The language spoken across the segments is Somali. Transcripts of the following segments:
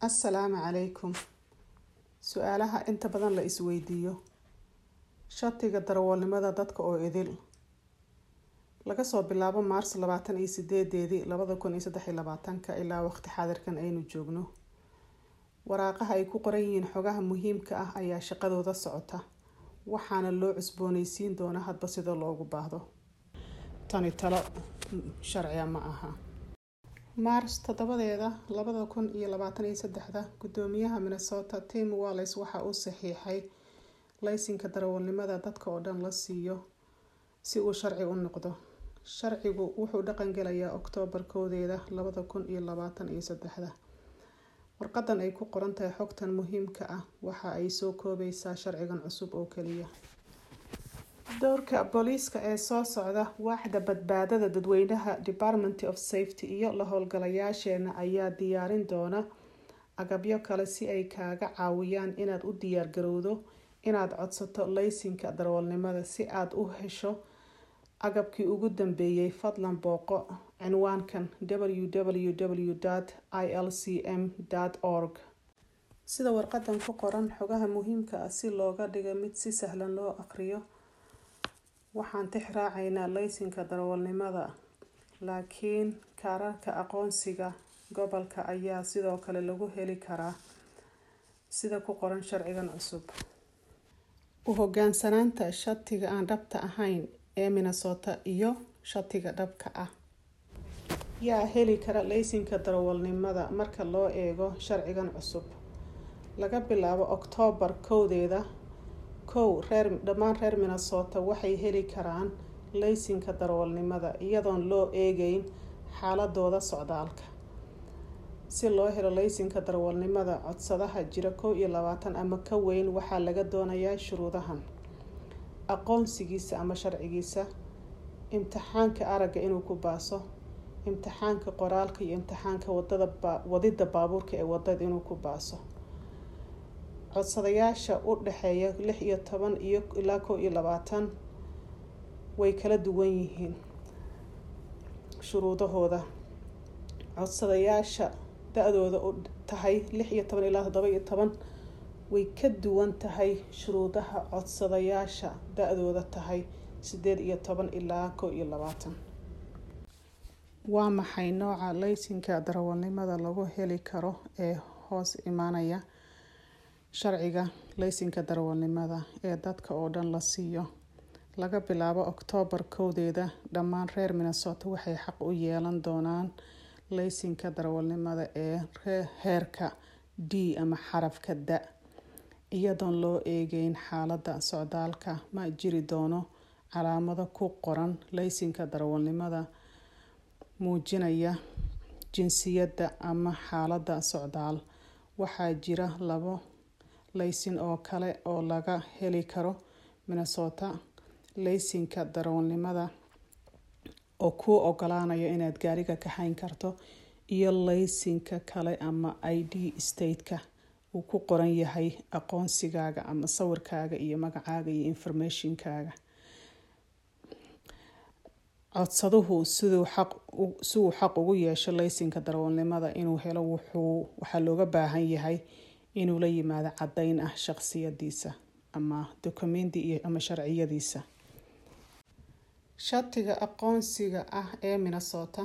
assalaamu calaykum su-aalaha inta badan la isweydiiyo shatiga darawalnimada dadka oo idil laga soo bilaabo maars labaatan iyo sideedeedii labada kun iyo saddex iyo labaatanka ilaa waqti xaadirkan aynu joogno waraaqaha ay ku qoran yihiin xogaha muhiimka ah ayaa shaqadooda socota waxaana loo cusbooneysiin doona hadba sida loogu baahdo tani talo sharciga ma aha maars toddobadeeda labada kun iyo labaatan iyo saddexda gudoomiyaha minnesota tim wallis waxa uu saxiixay laysinka darawalnimada dadka oo dhan la siiyo si uu sharci u noqdo sharcigu wuxuu dhaqangelayaa oktoobar koodeeda labada kun iyo labaatan iyo saddexda warqadan ay ku qoran tahay xogtan muhiimka ah waxa ay soo koobeysaa sharcigan cusub oo keliya dowrka booliiska ee soo socda waaxda badbaadada dadweynaha department of safety iyo la howlgalayaasheena ayaa diyaarin doona agabyo kale si ay kaaga caawiyaan inaad u diyaargarowdo inaad codsato laysinka darawalnimada si aad u hesho agabkii ugu dambeeyay fadlan booqo cinwaankan www i l c m org sida warqadan ku qoran xogaha muhiimka ah si looga dhigo mid si sahlan loo aqriyo waxaan tix raacaynaa laysinka darawalnimada laakiin kaararka aqoonsiga gobolka ayaa sidoo kale lagu heli karaa sida ku qoran sharcigan cusub u hogaansanaanta shatiga aan dhabta ahayn ee minnesota iyo shatiga dhabka ah yaa heli kara laysinka darawalnimada marka loo eego sharcigan cusub laga bilaabo oktoobar kowdeeda kow reer dhammaan reer minnesota waxay heli karaan laysinka darawalnimada iyadoon loo eegeyn xaaladooda socdaalka si loo helo laysinka darawalnimada codsadaha jira kow iyo labaatan ama ka weyn waxaa laga doonayaa shuruudahan aqoonsigiisa ama sharcigiisa imtixaanka aragga inuu ku baaso imtixaanka qoraalka iyo imtixaanka wadada wadida baabuurka ee wadada inuu ku baaso codsadayaasha u dhexeeya lix iyo toban iyo ilaa kow iyo labaatan way kala duwan yihiin shuruudahooda codsadayaasha da-dooda u tahay lix iyo toban ilaa toddoba iyo toban way ka duwan tahay shuruudaha codsadayaasha da-dooda tahay sideed iyo toban ilaa kow iyo labaatan waa maxay nooca laysinka darawalnimada lagu heli karo ee hoos imaanaya sharciga laysinka darawalnimada ee dadka oo dhan la siiyo laga bilaabo oktoobar kowdeeda dhammaan reer minnesota waxay xaq u yeelan doonaan laysinka darawalnimada ee heerka d ama xarafka da iyadoon loo eegeyn xaalada socdaalka ma jiri doono calaamado ku qoran laysinka darawalnimada muujinaya jinsiyadda ama xaalada socdaal waxaa jira labo laysin oo kale oo laga heli karo minnesota laysinka darawalnimada oo kuu ogolaanaya inaad gaariga kaxayn karto iyo laysinka kale ama i d stateka uu ku qoran yahay aqoonsigaaga ama sawirkaaga iyo magacaaga iyo informationkaaga codsaduhu siduu xaq si uu xaq ugu yeesho laysinka darawalnimada inuu helo wuxuu waxaa looga baahan yahay inuu la yimaado caddeyn ah shaqsiyadiisa ama dokumenti iyo ama sharciyadiisa shatiga aqoonsiga ah ee minnesota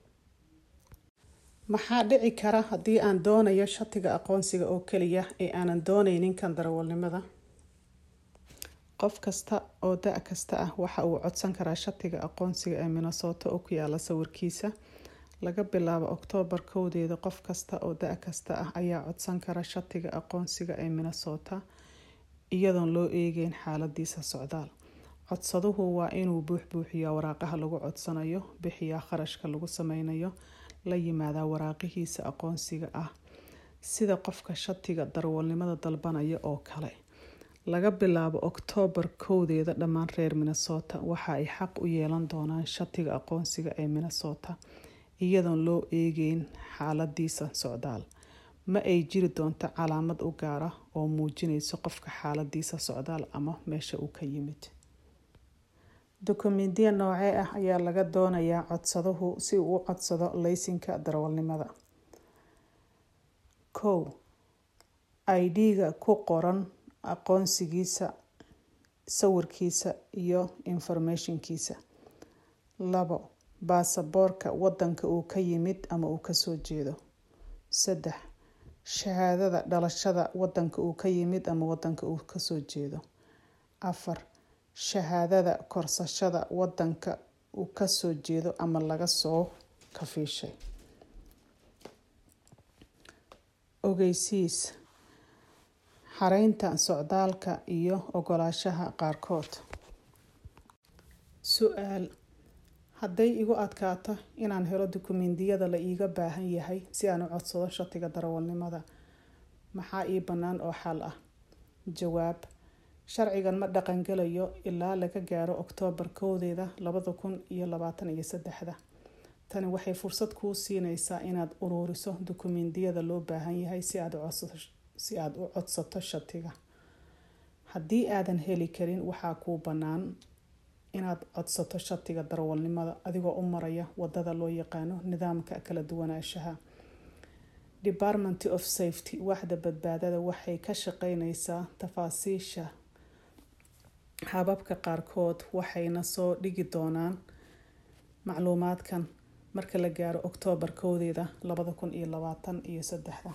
maxaa dhici kara haddii aan doonayo shatiga aqoonsiga oo keliya ee aanan dooneynin kan darawalnimada qof kasta oo da- kasta ah waxa uu codsan karaa shatiga aqoonsiga ee minnesota oo ku yaala sawirkiisa laga bilaabo oktoobar kowdeeda qof kasta oo da- kasta ah ayaa codsan kara shatiga aqoonsiga ee minnesota iyadoon loo eegeyn xaaladiisa socdaal codsaduhu waa inuu buuxbuuxiyaa waraaqaha lagu codsanayo bixiyaa kharashka lagu sameynayo la yimaadaa waraaqihiisa aqoonsiga ah sida qofka shatiga darawalnimada dalbanaya oo kale laga bilaabo oktoobar kowdeeda dhammaan reer minnesota waxa ay xaq u yeelan doonaan shatiga aqoonsiga ee minnesota iyadoon loo eegeyn xaaladiisa socdaal ma ay jiri doonto calaamad u gaara oo muujinayso qofka xaaladiisa socdaal ama meesha uu ka yimid dokumentiya noocee ah ayaa laga doonayaa codsaduhu si uu u codsado laysinka darawalnimada kow id-ga ku qoran aqoonsigiisa sawirkiisa iyo informationkiisa labo baasaboorka wadanka uu ka yimid ama uu kasoo jeedo saddex shahaadada dhalashada wadanka uu ka yimid ama wadanka uu kasoo jeedo afar shahaadada korsashada wadanka uu kasoo jeedo ama laga soo kafiishay ogeysiis xareynta socdaalka iyo ogolaashaha qaarkood su-aal hadday igu adkaato inaan helo dukumeentiyada la iiga baahan yahay si aan u codsado shatiga darawalnimada maxaa ii bannaan oo xal ah jawaab sharcigan ma dhaqangelayo ilaa laga gaaro oktoobar kowdeeda labada kun iyo labaatan iyo saddexda tani waxay fursad kuu siineysaa inaad uruuriso dukumeentiyada loo baahan yahay si aad si aada u codsato shatiga haddii aadan heli karin waxaa kuu bannaan inaad codsato shatiga darawalnimada adigoo u maraya wadada loo yaqaano nidaamka kala duwanaanshaha department of safety waaxda badbaadada waxay ka shaqeyneysaa tafaasiisha hababka qaarkood waxayna soo dhigi doonaan macluumaadkan marka la gaaro oktoobar kowdeeda labada kun iyo labaatan iyo saddexda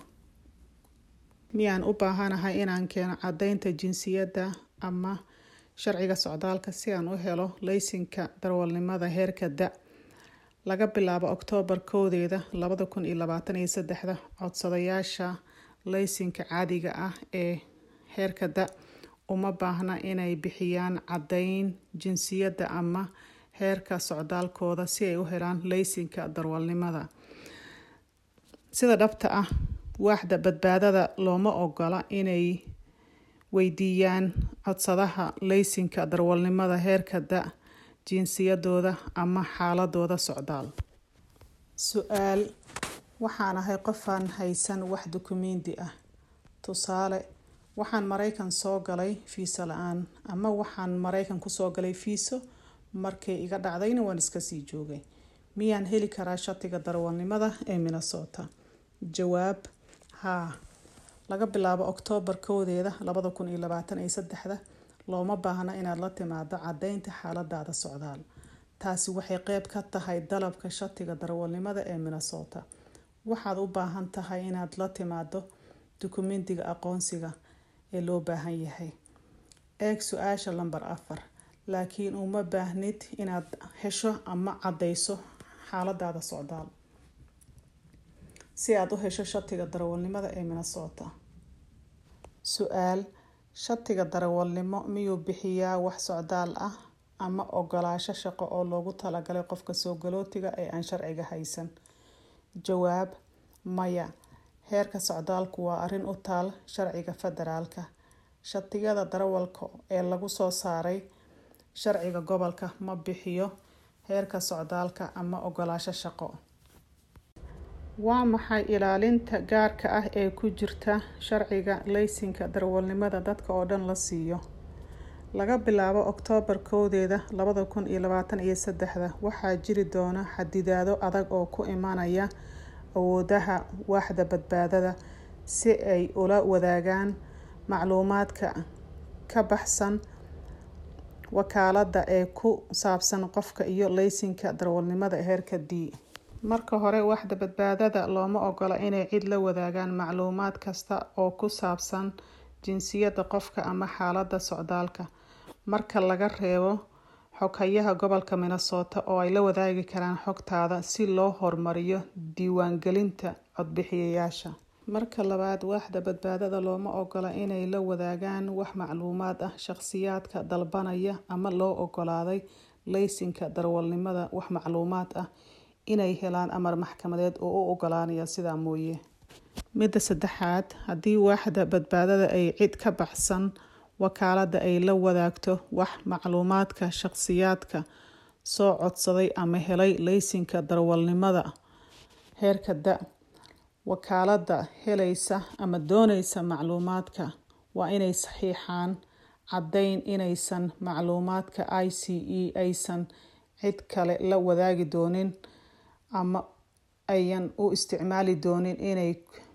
miyaan u baahanahay inaan keeno caddeynta jinsiyadda ama sharciga socdaalka si aan u helo laysinka darawalnimada heerka da laga bilaabo oktoobar kowdeeda labada kun iyo labaatan iyo saddexda codsadayaasha laysinka caadiga ah ee heerka da uma baahna inay bixiyaan caddeyn jinsiyadda ama heerka socdaalkooda si ay u helaan laysinka darawalnimada sida dhabta ah waaxda badbaadada looma ogola inay weydiiyaan codsadaha laysinka darawalnimada heerka da jinsiyadooda ama xaaladooda socdaal su-aal waxaan ahay qofaan haysan wax dukumeenti ah tusaale waxaan mareykan soo galay fiiso la-aan ama waxaan mareykan kusoo galay fiiso markay iga dhacdayna waan iskasii joogay miyaan heli karaa shatiga darawalnimada ee minnesota jawaab haa laga bilaabo oktoobar kowdeeda labada kun iyo labaatan iyo saddexda looma baahna inaad la timaado caddeynta xaaladaada socdaal taasi waxay qeyb ka tahay dalabka shatiga darawalnimada ee minnesota waxaad u baahan tahay inaad la timaado dukumentiga aqoonsiga ee loo baahan yahay eeg su-aasha lamber afar laakiin uma baahnid inaad hesho ama caddeyso xaaladaada socdaal si aad u hesho shatiga darawalnimada ee minnesota su-aal shatiga darawalnimo miyuu bixiyaa wax socdaal ah ama ogolaasho shaqo oo loogu talagalay qofka soo galootiga ee aan sharciga haysan jawaab maya heerka socdaalku waa arrin u taal sharciga federaalka shatiyada darawalka ee lagu soo saaray sharciga gobolka ma bixiyo heerka socdaalka ama ogolaasho shaqo waa maxay ilaalinta gaarka ah ee ku jirta sharciga laysinka darawalnimada dadka oo dhan la siiyo laga bilaabo oktoobar kowdeeda labada kun iyo labaatan iyo saddexda waxaa jiri doona xadidaado adag oo ku imanaya awoodaha waaxda badbaadada si ay ula wadaagaan macluumaadka ka baxsan wakaalada ee ku saabsan qofka iyo laysinka darawalnimada heerka d marka hore waaxda badbaadada looma ogola inay cid la wadaagaan macluumaad kasta oo ku saabsan jinsiyadda qofka ama xaalada socdaalka marka laga reebo xoghayaha gobolka minnesota oo ay la wadaagi karaan xogtaada si loo horumariyo diiwaangelinta codbixiyayaasha marka labaad waaxda badbaadada looma ogola inay la wadaagaan wax macluumaad ah shaqsiyaadka dalbanaya ama loo ogolaaday laysinka darawalnimada wax macluumaad ah inay helaan amar maxkamadeed oo u ogolaanaya sidaa mooye midda saddexaad haddii waaxda badbaadada ay cid ka baxsan wakaalada ay la wadaagto wax macluumaadka shaqsiyaadka soo codsaday ama helay laysinka darawalnimada heerka da wakaalada helaysa ama dooneysa macluumaadka waa inay saxiixaan caddeyn inaysan macluumaadka i c e aysan cid kale la wadaagi doonin ama ayan u isticmaali doonin inay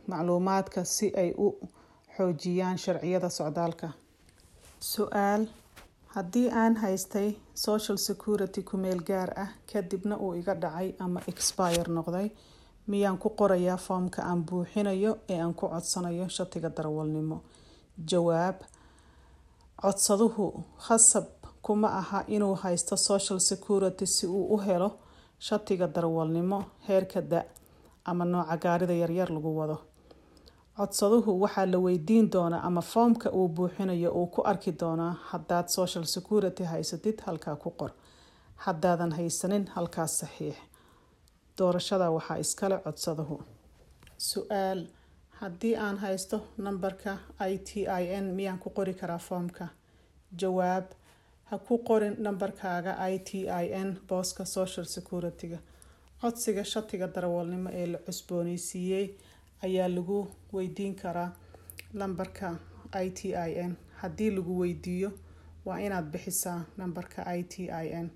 macluumaadka si ay u xoojiyaan sharciyada socdaalka su-aal haddii aan haystay social security ku-meel gaar ah kadibna uu iga dhacay ama expire noqday miyaan ku qorayaa foomka aan buuxinayo ee aan ku codsanayo shatiga darawalnimo jawaab codsaduhu khasab kuma aha inuu haysto social security si uu u helo shatiga darawalnimo heerka da ama nooca gaarida yaryar lagu wado codsaduhu waxaa la weydiin doonaa ama foomka uu buuxinayo uu ku arki doonaa haddaad social security haysatid halkaa ku qor haddaadan haysanin halkaas saxiix doorashada waxaa iskale codsaduhu su-aal haddii aan haysto nambarka i t i n miyaan ku qori karaa foomka jawaab ha ku qorin nambarkaaga i t i n booska social security-ga codsiga shatiga darawalnimo ee la cusbooneysiiyey ayaa lagu weydiin karaa lambarka i t i n haddii lagu weydiiyo waa inaad bixisaa nambarka i t i n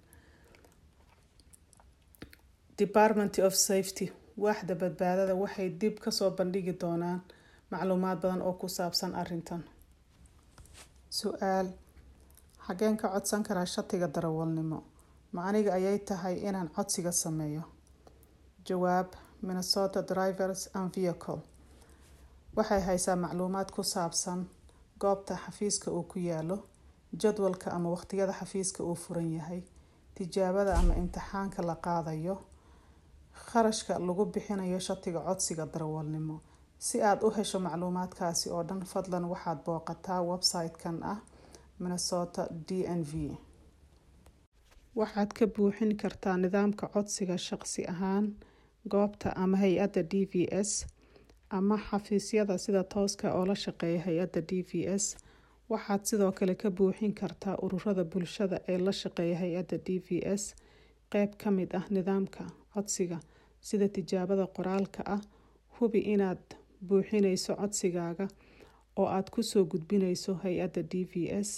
department of safety waaxda badbaadada waxay dib kasoo bandhigi doonaan macluumaad badan oo ku saabsan arintan su-aal xageen ka codsan karaa shatiga darawalnimo ma aniga ayay tahay inaan codsiga sameeyo jawaab minnesota drivers and vehicle waxay haysaa macluumaad ku saabsan goobta xafiiska uu ku yaalo jadwalka ama waqtiyada xafiiska uu furan yahay tijaabada ama imtixaanka la qaadayo kharashka lagu bixinayo shatiga codsiga darawalnimo si aada u hesho macluumaadkaasi oo dhan fadlan waxaad booqataa website-kan ah minnesota d n v waxaad ka buuxin kartaa nidaamka codsiga shaqsi ahaan goobta ama hay-adda d v s ama xafiisyada sida tooska oo la shaqeeya hay-adda d v s waxaad sidoo kale ka buuxin kartaa ururada bulshada ee la shaqeeya hay-adda d v s qeyb ka mid ah nidaamka codsiga sida tijaabada qoraalka ah hubi inaad buuxinayso codsigaaga oo aada kusoo gudbinayso hay-adda d v s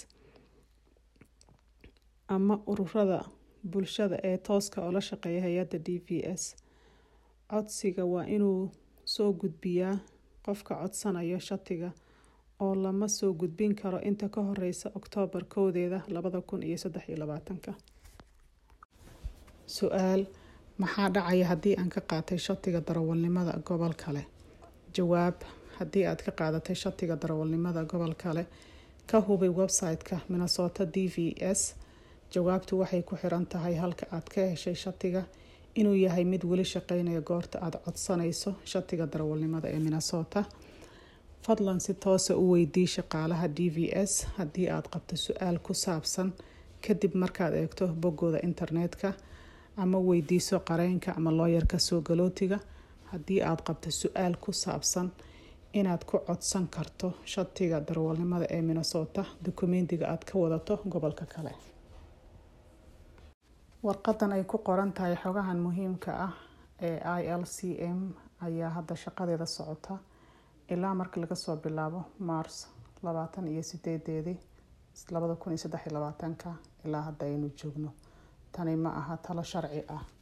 ama ururada bulshada ee tooska oo la shaqeeya hay-adda d v s codsiga waa inuu soo gudbiyaa qofka codsanayo shatiga oo lama soo gudbin karo inta ka horeysa oktoobar kowdeeda labada kun iyo saddex iyo labaatanka su-aal maxaa dhacaya haddii aan ka qaatay shatiga darawalnimada gobol kale jawaab haddii aad ka qaadatay shatiga darawalnimada gobol kale ka hubi website-ka minnesota d v s jawaabtu waxay ku xiran tahay halka aad ka heshay shatiga inuu yahay mid weli shaqeynaya goorta aada codsanayso shatiga darawalnimada ee minnesota fadlan si toosa u weydii shaqaalaha d v s haddii aad qabto su-aal ku saabsan kadib markaad eegto boggooda internetka ama weydiiso qareenka ama looyarka soo galootiga haddii aada qabto su-aal ku saabsan inaad ku codsan karto shatiga darawalnimada ee minnesota dukumentiga aada ka wadato gobolka kale warqadan ay ku qoran tahay xogahan muhiimka ah ee i l c m ayaa hadda shaqadeeda socota ilaa marka laga soo bilaabo mars labaatan iyo sideedeedii labada kun iyo saddex iyo labaatanka ilaa hadda aynu joogno tani ma aha talo sharci ah